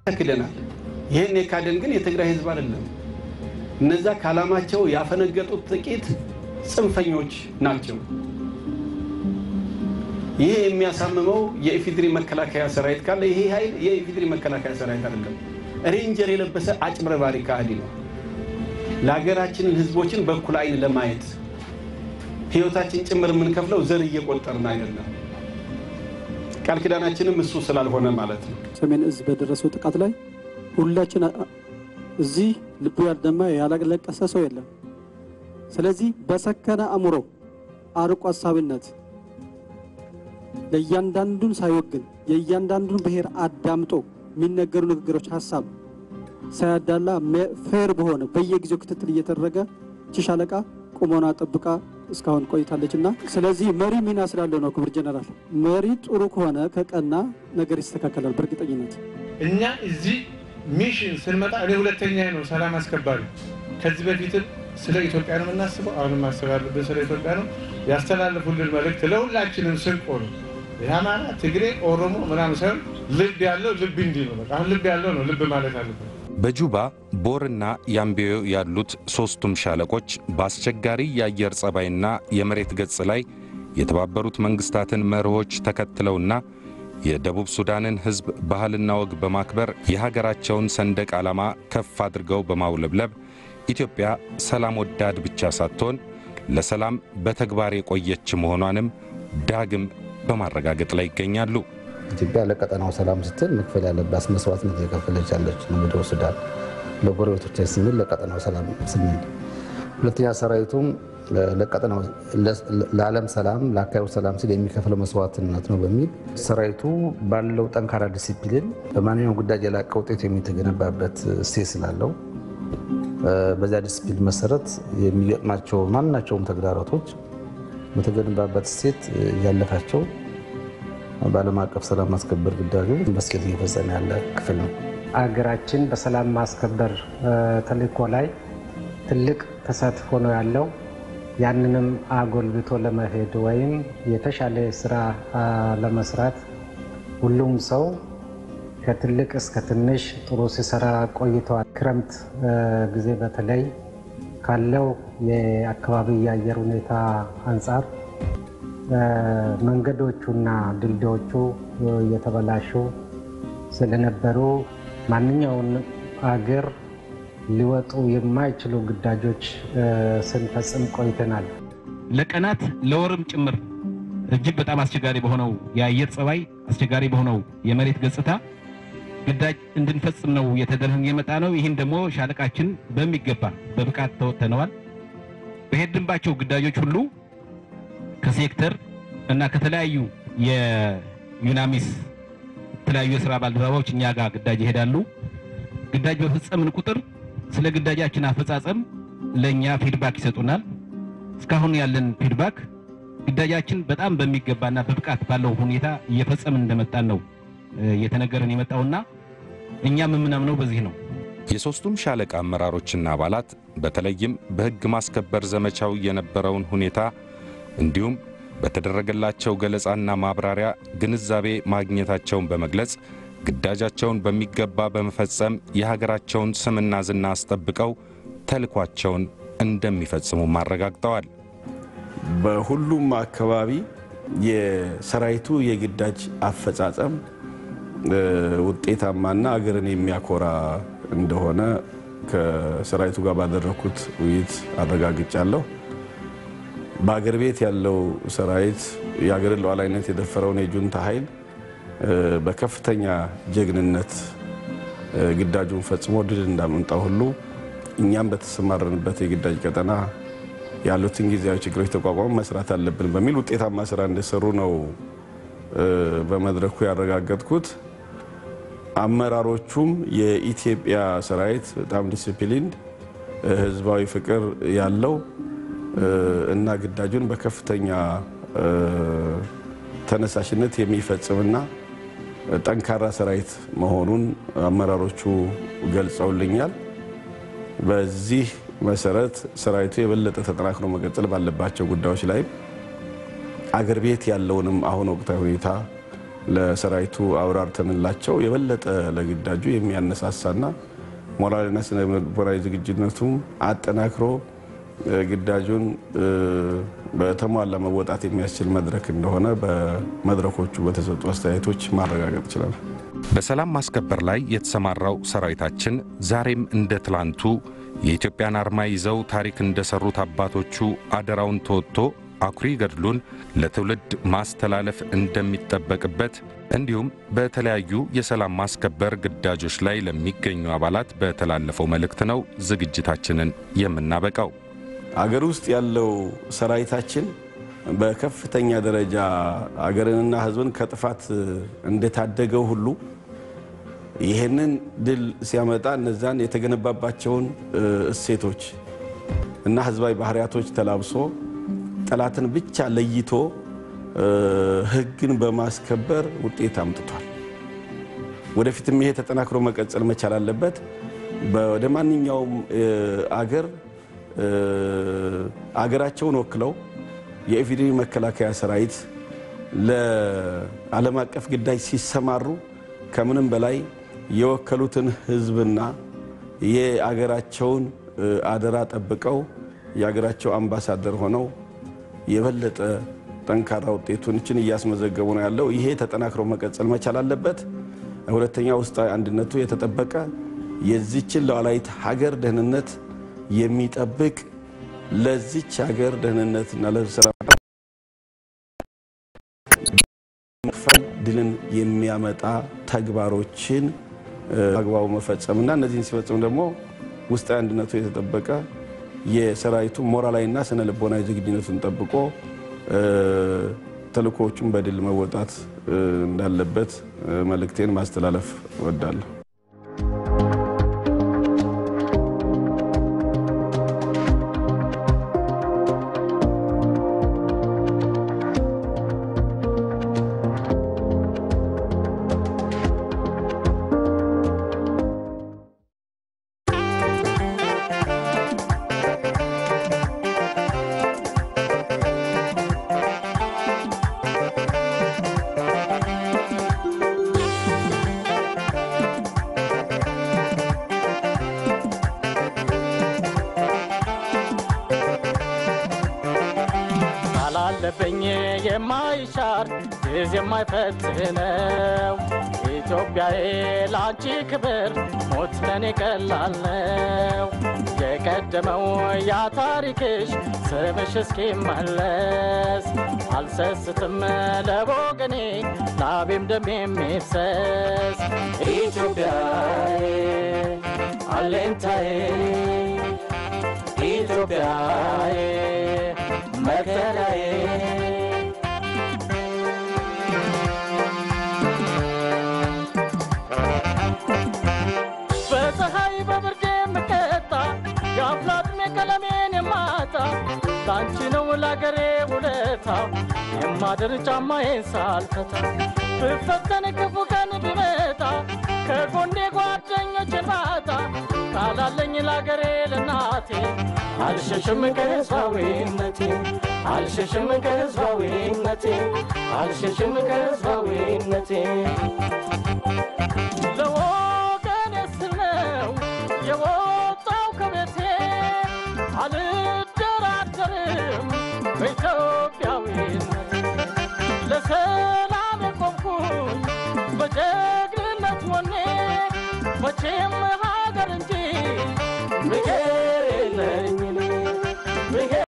ክደናል። ይህን የካደን ግን የትግራይ ህዝብ አይደለም። እነዛ ከዓላማቸው ያፈነገጡት ጥቂት ጽንፈኞች ናቸው። ይህ የሚያሳምመው የኢፌዴሪ መከላከያ ሰራዊት ካለ ይሄ ኃይል የኢፌዴሪ መከላከያ ሰራዊት አይደለም። ሬንጀር የለበሰ አጭበርባሪ ከሃዲ ነው። ለሀገራችንን ህዝቦችን በኩል አይን ለማየት ህይወታችን ጭምር የምንከፍለው ዘር እየቆጠርን አይደለም። ቃል ኪዳናችንም እሱ ስላልሆነ ማለት ነው። ሰሜን እዝ በደረሰው ጥቃት ላይ ሁላችን እዚህ ልቡ ያልደማ ያላለቀሰ ሰው የለም። ስለዚህ በሰከነ አእምሮ አርቆ አሳቢነት ለእያንዳንዱን ሳይወግን የእያንዳንዱን ብሔር አዳምጦ የሚነገሩ ንግግሮች ሀሳብ ሳያዳላ ፌር በሆነ በየጊዜው ክትትል እየተደረገ ቺ ሻለቃ ቁመና ጠብቃ እስካሁን ቆይታለች እና ስለዚህ መሪ ሚና ስላለው ነው። ክቡር ጀነራል መሪ ጥሩ ከሆነ ከቀና ነገር ይስተካከላል በእርግጠኝነት። እኛ እዚህ ሚሽን ስንመጣ እኔ ሁለተኛ ነው ሰላም አስከባሪ። ከዚህ በፊትም ስለ ኢትዮጵያ ነው የምናስበው፣ አሁንም ማሰብ ያለብን ስለ ኢትዮጵያ ነው። ያስተላለፉልን መልእክት ለሁላችንም ስንቅ ነው። የአማራ፣ ትግሬ፣ ኦሮሞ ምናምን ሳይሆን ልብ ያለው ልብ እንዲህ ነው። በቃ አሁን ልብ ያለው ነው ልብ ማለት አለብን። በጁባ ቦርና ያምቤዮ ያሉት ሦስቱም ሻለቆች በአስቸጋሪ የአየር ጸባይና የመሬት ገጽ ላይ የተባበሩት መንግሥታትን መርሆች ተከትለውና የደቡብ ሱዳንን ሕዝብ ባህልና ወግ በማክበር የሀገራቸውን ሰንደቅ ዓላማ ከፍ አድርገው በማውለብለብ ኢትዮጵያ ሰላም ወዳድ ብቻ ሳትሆን ለሰላም በተግባር የቆየች መሆኗንም ዳግም በማረጋገጥ ላይ ይገኛሉ። ኢትዮጵያ ለቀጠናው ሰላም ስትል መክፈል ያለባት መስዋዕትነት የከፈለች ያለች ነው። ደቡብ ሱዳን ለጎረቤቶች ስንል ለቀጠናው ሰላም ስንል፣ ሁለተኛ ሰራዊቱም ለዓለም ሰላም ለአካባቢው ሰላም ሲል የሚከፍለው መስዋዕትነት ነው በሚል ሰራዊቱ ባለው ጠንካራ ዲሲፕሊን በማንኛውም ጉዳይ የላቀ ውጤት የሚተገነባበት እሴት ስላለው በዚያ ዲሲፕሊን መሰረት የሚገጥማቸው ማናቸውም ተግዳሮቶች በተገነባበት እሴት እያለፋቸው በዓለም አቀፍ ሰላም ማስከበር ግዳጁ በስኬት እየፈጸመ ያለ ክፍል ነው። አገራችን በሰላም ማስከበር ተልዕኮ ላይ ትልቅ ተሳትፎ ነው ያለው። ያንንም አጎልብቶ ለመሄድ ወይም የተሻለ ስራ ለመስራት ሁሉም ሰው ከትልቅ እስከ ትንሽ ጥሩ ሲሰራ ቆይተዋል። ክረምት ጊዜ በተለይ ካለው የአካባቢ የአየር ሁኔታ አንጻር መንገዶቹና ድልድዮቹ እየተበላሹ ስለነበሩ ማንኛውን አገር ሊወጡ የማይችሉ ግዳጆች ስንፈጽም ቆይተናል። ለቀናት ለወርም ጭምር እጅግ በጣም አስቸጋሪ በሆነው የአየር ጸባይ፣ አስቸጋሪ በሆነው የመሬት ገጽታ ግዳጅ እንድንፈጽም ነው እየተደረገ የመጣ ነው። ይህን ደግሞ ሻለቃችን በሚገባ በብቃት ተወጥተነዋል። በሄድንባቸው ግዳጆች ሁሉ ከሴክተር እና ከተለያዩ የዩናሚስ የተለያዩ የስራ ባልደረባዎች እኛ ጋር ግዳጅ ይሄዳሉ። ግዳጅ በፈጸምን ቁጥር ስለ ግዳጃችን አፈጻጸም ለእኛ ፊድባክ ይሰጡናል። እስካሁን ያለን ፊድባክ ግዳጃችን በጣም በሚገባና በብቃት ባለው ሁኔታ እየፈጸምን እንደመጣን ነው እየተነገረን የመጣውና እኛም የምናምነው በዚህ ነው። የሦስቱም ሻለቃ አመራሮችና አባላት በተለይም በሕግ ማስከበር ዘመቻው የነበረውን ሁኔታ እንዲሁም በተደረገላቸው ገለጻና ማብራሪያ ግንዛቤ ማግኘታቸውን በመግለጽ ግዳጃቸውን በሚገባ በመፈጸም የሀገራቸውን ስምና ዝና አስጠብቀው ተልኳቸውን እንደሚፈጽሙም አረጋግጠዋል። በሁሉም አካባቢ የሰራዊቱ የግዳጅ አፈጻጸም ውጤታማና አገርን የሚያኮራ እንደሆነ ከሰራዊቱ ጋር ባደረግኩት ውይይት አረጋግጫለሁ። በአገር ቤት ያለው ሰራዊት የአገርን ሉዓላዊነት የደፈረውን የጁንታ ኃይል በከፍተኛ ጀግንነት ግዳጁን ፈጽሞ ድል እንዳመጣው ሁሉ እኛም በተሰማረንበት የግዳጅ ቀጠና ያሉትን ጊዜያዊ ችግሮች ተቋቋሞ መስራት አለብን በሚል ውጤታማ ስራ እንደሰሩ ነው በመድረኩ ያረጋገጥኩት። አመራሮቹም የኢትዮጵያ ሰራዊት በጣም ዲሲፕሊንድ፣ ህዝባዊ ፍቅር ያለው እና ግዳጁን በከፍተኛ ተነሳሽነት የሚፈጽምና ጠንካራ ሰራዊት መሆኑን አመራሮቹ ገልጸውልኛል። በዚህ መሰረት ሰራዊቱ የበለጠ ተጠናክሮ መቀጠል ባለባቸው ጉዳዮች ላይ አገር ቤት ያለውንም አሁን ወቅታዊ ሁኔታ ለሰራዊቱ አብራርተንላቸው የበለጠ ለግዳጁ የሚያነሳሳና ሞራልና ስነ ልቦናዊ ዝግጁነቱም አጠናክሮ ግዳጁን በተሟላ መወጣት የሚያስችል መድረክ እንደሆነ በመድረኮቹ በተሰጡ አስተያየቶች ማረጋገጥ ይችላል። በሰላም ማስከበር ላይ የተሰማራው ሰራዊታችን ዛሬም እንደ ትላንቱ የኢትዮጵያን አርማ ይዘው ታሪክ እንደሰሩት አባቶቹ አደራውን ተወጥቶ አኩሪ ገድሉን ለትውልድ ማስተላለፍ እንደሚጠበቅበት እንዲሁም በተለያዩ የሰላም ማስከበር ግዳጆች ላይ ለሚገኙ አባላት በተላለፈው መልእክት ነው ዝግጅታችንን የምናበቃው። አገር ውስጥ ያለው ሰራዊታችን በከፍተኛ ደረጃ አገርንና ሕዝብን ከጥፋት እንደታደገው ሁሉ ይህንን ድል ሲያመጣ እነዛን የተገነባባቸውን እሴቶች እና ሕዝባዊ ባህሪያቶች ተላብሶ ጠላትን ብቻ ለይቶ ሕግን በማስከበር ውጤት አምጥቷል። ወደፊትም ይሄ ተጠናክሮ መቀጠል መቻል አለበት። ወደ ማንኛውም አገር አገራቸውን ወክለው የኢፌዴሪ መከላከያ ሰራዊት ለዓለም አቀፍ ግዳጅ ሲሰማሩ ከምንም በላይ የወከሉትን ህዝብና የአገራቸውን አደራ ጠብቀው የአገራቸው አምባሳደር ሆነው የበለጠ ጠንካራ ውጤቶችን እያስመዘገቡ ነው ያለው። ይሄ ተጠናክሮ መቀጠል መቻል አለበት። ሁለተኛ ውስጣዊ አንድነቱ የተጠበቀ የዚችን ሉዓላዊት ሀገር ደህንነት የሚጠብቅ ለዚች ሀገር ደህንነትና ለስራ መክፈል ድልን የሚያመጣ ተግባሮችን አግባቡ መፈጸምና እነዚህን ሲፈጽም ደግሞ ውስጣዊ አንድነቱ የተጠበቀ የሰራዊቱ ሞራላዊና ስነ ልቦናዊ ዝግጁነቱን ጠብቆ ተልእኮዎቹን በድል መወጣት እንዳለበት መልእክቴን ማስተላለፍ እወዳለሁ። አላለብኝ የማይሻር ጊዜ የማይፈትነው ኢትዮጵያዬ ለአንቺ ክብር ሞት ለኔ ቀላል ነው። የቀደመው ያ ታሪክሽ ስምሽ እስኪመለስ አልሰስትም ለወገኔ ላቤም ደም የሚፍሰስ ኢትዮጵያዬ አሌንታዬ ኢትዮጵያዬ መከራዬ በፀሐይ በብርድ የምቀጣ የአፍላጥሜ ቀለሜን የማጣ ላንቺ ነው ላገሬ ውለታ የማድር ጫማዬን ሳልፈታ ብፈተን ክፉ ቀን ቢመጣ ከጎኔ ጓደኞችን ባጣ ቃላለኝ ላገሬ ለናቴ አልሸሽም ከህዝባዊነቴ አልሸሽም ከህዝባዊነቴ አልሸሽም ከህዝባዊነቴ ለወገኔ ስል ነው የወጣው ከቤቴ አልደራደርም በኢትዮጵያዊነት ለሰላም የቆምኩኝ በጀግንነት ወኔ መቼም ሀገር እንጂ ብዬ